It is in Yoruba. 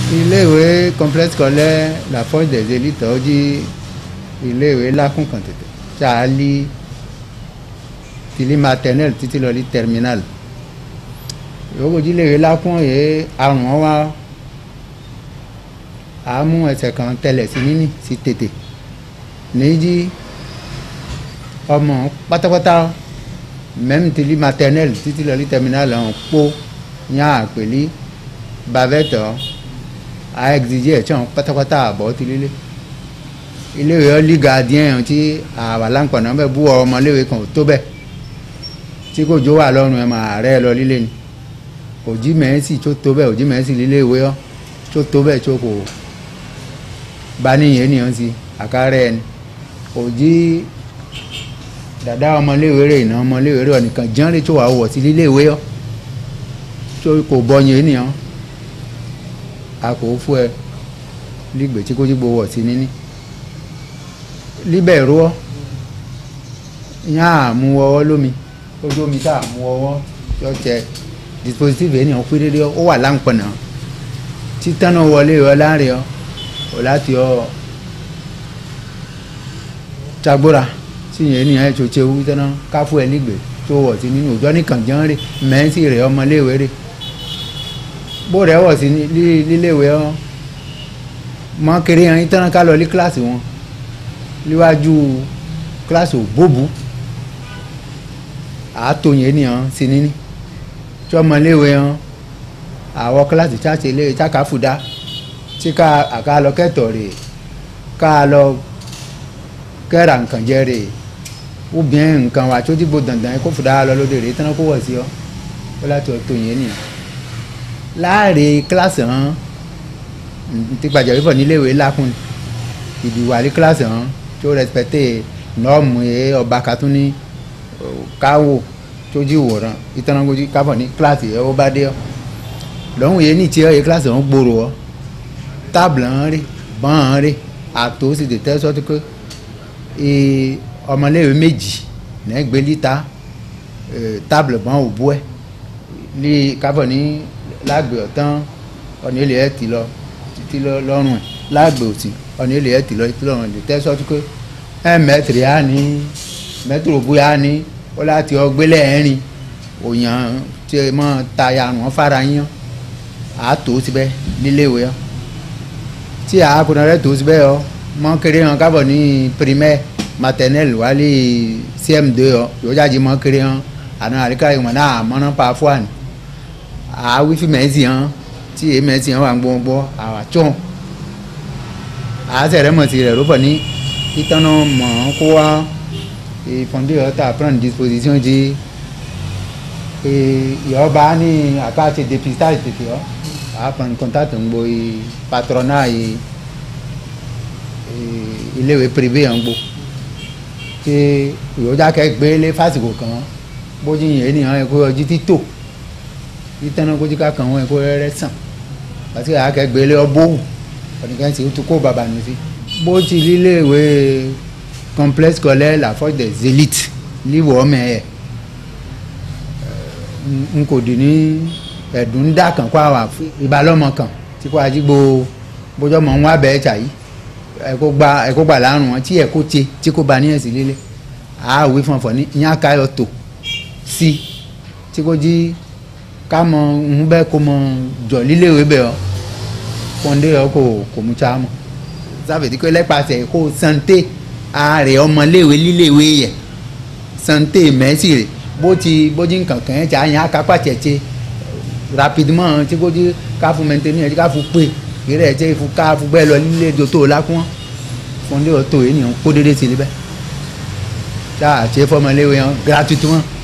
iléèwé complexe scolaire la force des élites ó jí iléèwé lákùn kan tètè tá a lí tìlí maternelle títí lọ lí terminal yòókù jí iléèwé lákùn yìí àrùn wọn wá a mú ẹsẹ̀ kan tẹlẹ̀ sí níní sí tètè níjí ọmọ pátápátá même tìlí maternelle títí lọ lí terminal ọ̀hún pọ̀ yàn àpèlí bavette ọ̀ a exige ẹ̀ tí wọn pátápátá àbọ̀ ti lílé iléèwé ọ́lí gardien tí àwà láǹpọ̀nà bẹ́ẹ̀ bú ọmọléèwé kan ò tó bẹ́ẹ̀ tí kò jó wà lọ́rùn ẹ̀ máa rẹ́ ẹ lọ lílé ni òjì mẹ́sì tó tó bẹ́ẹ̀ òjì mẹ́sì líléèwé ọ́ tó tó bẹ́ẹ̀ tó kò bá níyẹn nìyẹn sí àkárẹ́ ẹni òjì dàda ọmọléèwé rẹ̀ ìná ọmọléèwé rẹ̀ nìkan jẹ́rìí tó wà wọ̀ sí líléèwé ọ́ tó kò bọ́ yẹn nìyẹn a kò fún ẹ lígbè tí kò tí gbowó ọtí níní líbẹ̀ rú ọ yán àmú ọwọ́ lómi ojú omi tá àmú ọwọ́ yọ tẹ dispositive ènìyàn pé dédé ó wà láǹpọ̀nà títánà wọlé ọ láàrin ọ ọ láti ọ tagbóra tí yẹn ènìyàn ẹ̀ tó ṣe wú tẹ́ná ká fún ẹ lígbè tó wọ̀ sí nínú òjọ́ nìkan jẹ́ ń rí mẹ́ńsì rẹ̀ ọmọléèwé rẹ̀ bó rẹ̀ wọ̀ sí líléèwé ọ́ mọ́ kéré yẹn yín tán ká lọ ní kíláàsì wọn níwájú kíláàsì òbóbù àátò yẹn nìyẹn sí níní tí ọmọ léèwé yẹn àwọ kíláàsì táṣe lé táka fúdá tí ká àká lọ kẹtọ rè ká lọ kẹra nǹkan jẹ rè obìnrin nǹkan wà tó dìbò dandan yẹn kó fúdá lọ lóde rè tán kó wọ̀ sí ọ ó láti ọ̀tọ̀ yẹn nìyẹn láàrin kíláàsì hàn ti gbàjẹ́ wípọ̀ níléèwé lákùn ìdìwà ní kíláàsì hàn tó rẹpẹtẹ nọ́ọ̀mù yẹ ọba katún ní káwò tó jí wòran ìtànàgójì kábọ̀ ní kíláàsì yẹ ó bá dé ọ lọ́hùn yẹ ní tiẹ̀ yẹ kíláàsì hàn gbòòrò ọ tábìlì hàn rí bọ́n hàn rí àtò sì tètè sọ́tún pé ọmọléèwé méjì nẹ́gbẹ́ líta tábìlì bọ́n òbú ẹ̀ lé kábọ̀ ní lágbè ọ̀tán ọ̀nà ilé ẹ̀ ti lọ títí lọ́rùn ẹ̀ lágbè òsì ọ̀nà ilé ẹ̀ ti lọ títí lọ́rùn ẹ̀ lè tẹ́ sọ́tún pé ẹ̀ mẹ́tìrì á ní mẹ́tìrì òbú á ní ó láti ọgbélé ẹ̀rin òyàn tí ẹ mọ́ taya wọn fara yín á tó síbẹ̀ níléèwé ọ tí àákùnrin rẹ̀ tó síbẹ̀ ọ mọ́ kéré hàn kábọ̀ ní primaire maternelle wálé cm2 ọ yóò jáde mọ́ kéré hàn àná àríkà ìwọ̀n náà mọ́ná pa fún àná àwífí mẹ́sì hàn tí èyí mẹ́sì hàn wà ń gbọ́ngbọ́ àwàtsọ́n àásẹ̀rẹ̀ mọ̀sí rẹ̀ rọ́pọ̀ ní ìtọ́nà mọ̀ ọ́n kó wá ìfọ̀ndé ọ̀tá prendre disposition di ìyọ́ba ní àkáàtì dépistage tètè ọ́ àá prendre contact ń gbo patronat iléèwé privé yẹn ń gbo tí ìyọ́jà kẹ́gbẹ́ lé fásitì kan bójú yẹn ní àwọn ẹ̀kọ́ ọjí títò ìtẹ́nà kójú ká kàn wọ́n ẹ̀kọ́ rẹ́rẹ́ sàn àti àkẹgbẹ́ lé ọbọ̀wù ọ̀nìkan sì tún kó bàbá nù sí. bó ti líléèwé complexe scolaire la force des élites líwọ̀ ọmọ ẹ̀ n kò dì ní ẹ̀dùn dà kàn kó àwọn ìbálòmọ̀ kan tí kò àjígbó bójọ́ mọ̀ ń wá bẹ́ẹ̀ tà yìí ẹ̀kọ́ gba ẹ̀kọ́ gbà lárùn wọn tí ẹ̀kọ́ tse tí kò bá níyẹn sí lílé àáwí fọ̀nfọ̀n ní ìyá káyọ̀ tó sí tí kò jí ká mọ ń bẹ kó mọ jọ líléèwé bẹ ọ kọ́ndé ọ kò kò mú tsa mọ sábẹ̀dí pé lẹ́pàṣẹ kó santé ààrẹ ọmọléèwé líléèwé yẹ santé mẹ́sì rẹ̀ bó ti bójú nǹkan kàn ẹ́ tsa yẹn akápá tẹ̀tẹ̀ rapidement tí kò jí ká fún mẹ́ntẹ́ni ẹ̀ ká fún pé ìrẹ̀ ẹ̀ tẹ́ fún ká fún bẹ́ẹ̀ lọ lílé dòtò lákùn kọ́ndé ọ tó yẹ nìyẹn kó dédé sí níbẹ̀ tá àti fọmọléèwé yẹn gratuitement